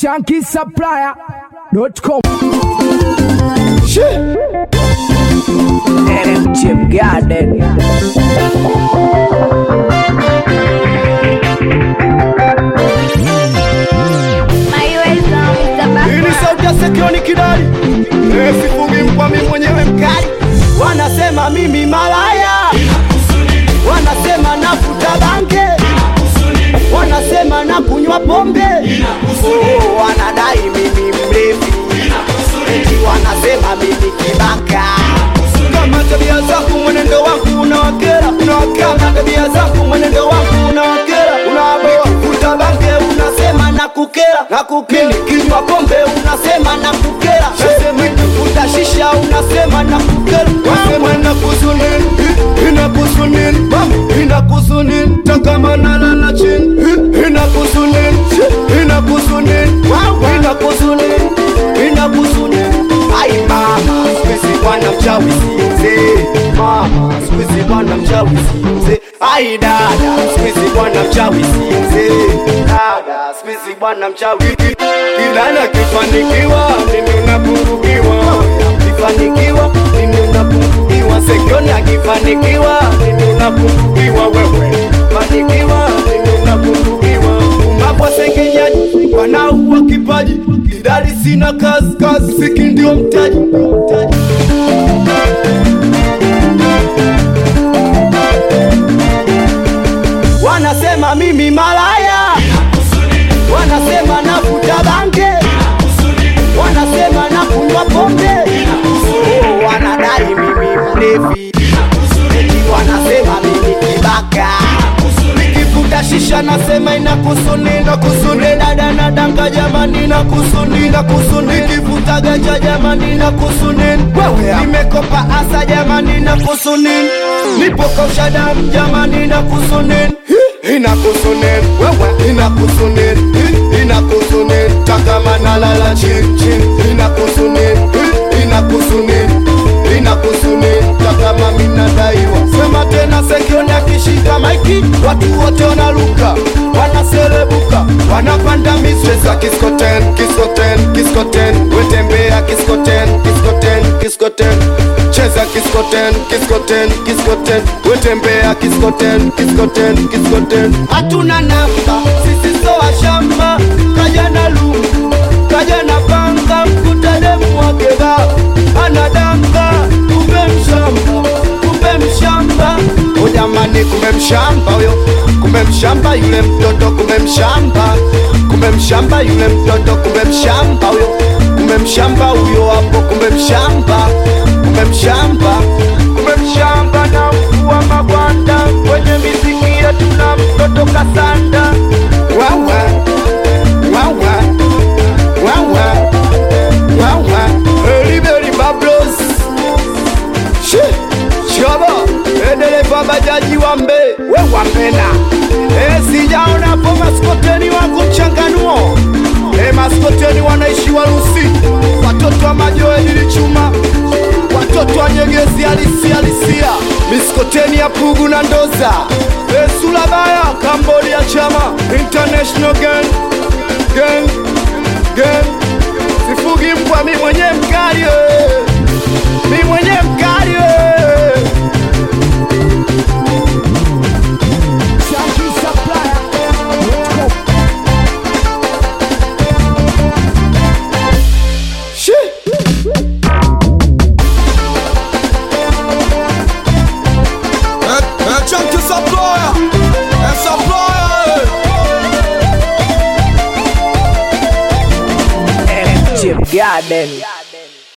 shankisupplier.com MGM Garden Hii ni sauti ya Sekioni Kidali, Eh, sifungi mkwa mimi mwenyewe mkali. Wanasema mimi malaya, wanasema nafuta bange, wanasema na kunywa pombe, Oh, wanadai mimi mlevi, eti wanasema mimi kibaka. Kama tabia zako mwenendo wangu unawakera, unawakera. Kama tabia zako mwenendo wangu unawakera, unawaboa. Vuta bange unasema na kukera, na kukera. Kinywa pombe unasema na kukera, nasema vuta shisha unasema na kukera, nasema na kusunini, inakusunini, mama inakusunini, takama nalala chini, inakusunini, inakusunini, inakusunini, inakusunini. Ai mama, sikuizi bwana mchawi si mzee. Mama, sikuizi bwana mchawi si mzee. Ai dada, sikuizi bwana mchawi si mzee. Dada, sikuizi bwana mchawi. Kidana kifanikiwa, mimi unapungukiwa. Kifanikiwa, mimi unapungukiwa. Sekioni akifanikiwa, mimi unapungukiwa wewe. Fanikiwa, mimi unapungukiwa. Umapo sengenyaji, wanaua kipaji. Idadi sina kazi, kazi siki ndio mtaji. mtaji. Wanasema mimi malaya, wanasema navuta bange, wanasema na kunywa pombe, Oh, wanadai mimi mlevi, eti wanasema mimi kibaka, nikivuta shisha nasema inakusuni, nakusuni, dada nadanga jamani, nakusuni, nakusuni, nikivuta ganja jamani, nakusuni, wewe nimekopa asa jamani, nakusuni, nipo kausha damu jamani, nakusuni inakusunin wewe inakusunin inakusunin takama nalala chini chini inakusunin inakusunin inakusunin takama minadaiwa sema tena sekioni akishika maiki watu wote wanaruka wanaserebuka wanapanda misweza kiskoten kiskoten kiskoten wetembea kiskoten kiskoten kiskoten cheza kiskoten kiskoten kiskoten wetembea kiskoten kiskoten kiskoten hatuna namba sisi soa shamba kaja na lungu kaja na panga mkutademu wakeva anadanga kumbe mshamba kumbe mshamba o jamani kumbe mshamba huyo kumbe mshamba yule mtoto kumbe mshamba kumbe mshamba yule mtoto kumbe mshamba huyo kumbe mshamba huyo hapo kumbe mshamba kumbe mshamba kumbe mshamba na mvua magwanda kwenye miziki yetu na mtoto kasanda wawa wawa wawa wawa Liberi Bablos Shi Shaba Edeleva bajaji wambe We wambena E sijaona po maskoteni wangu mchanganuo E maskoteni wanaishi Warusi Watoto wa majoe nilichuma Watoto wa nyegezi halisi halisia Miskoteni ya Pugu na Ndoza E Sulabaya Cambodia chama International gang Gang Gang Sifugi mbwa mi mwenye mkali eh. Mi mwenye mkali eh. shankisupplier.com Shi. Chunky supplier, and supplier. MGM Garden